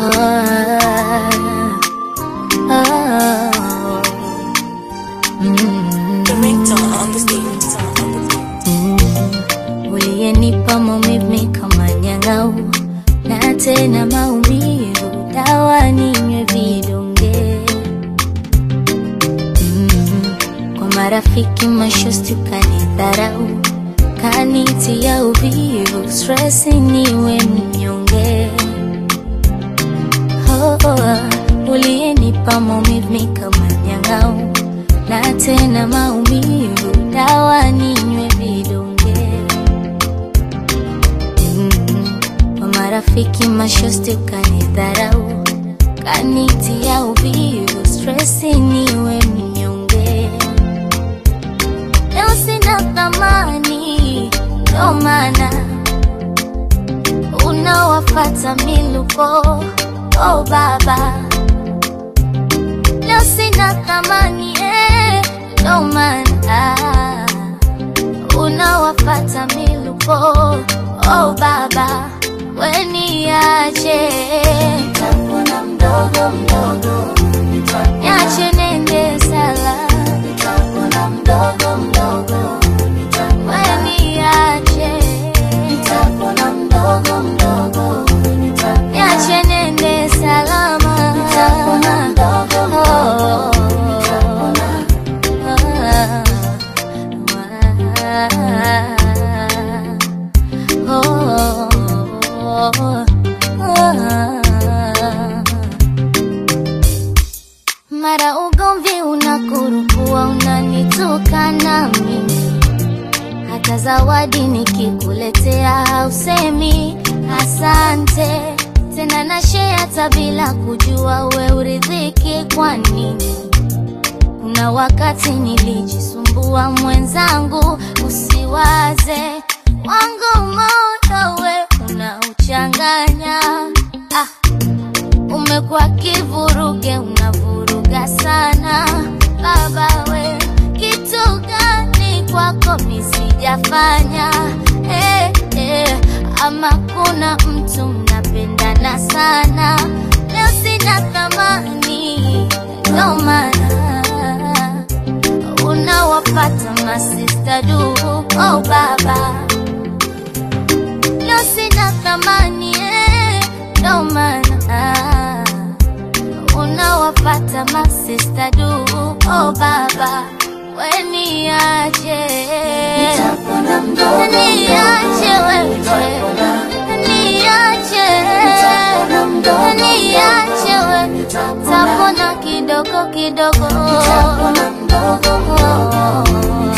Uliyenipa maumivu kama nyang'au na tena maumivu, dawa ninywe vidonge mm. Kwa marafiki mashosti ukanidharau, kanitia uvivu, stress niwe mnyonge oh, oh. Uliyenipa maumivu kama nyang'au na tena maumivu, dawa ninywe vidonge Mm, kwa marafiki mashosti ukanidharau, kanitia uvivu, stress niwe mnyonge. Leo sina thamani, ndo maana unawafata miluko. Oh baba, leo sina thamani eh, ndo maana unawafata miluko. Oh baba, weniache Nitapona mdogo mdogo, niache nende sala, nitapona mdogo mdogo, weniache nitapona mdogo mdogo, niache nende salama. nitapona mdogo Oh, mara ugomvi unakurukua, unanitukana mimi, hata zawadi nikikuletea hausemi asante tena, na share hata bila kujua we uridhiki kwa nini? Kuna wakati nilijisumbua mwenzangu, usiwaze wangu moyo we unauchanganya. Ah, umekuwa kivuruge, unavuruga sana baba we, kitu gani kwako misijafanya? Eh, eh, ama kuna mtu mnapendana sana, leo sina thamani, ndo maana unawapata masista du. Oh baba, leo sina thamani eh, ndo maana unawapata masista du. Oh baba, weniache nitapona mdogo niache wewe niache Nitapona mdogo niache wewe tapona kidogo kidogo nitapona mdogo mdogo,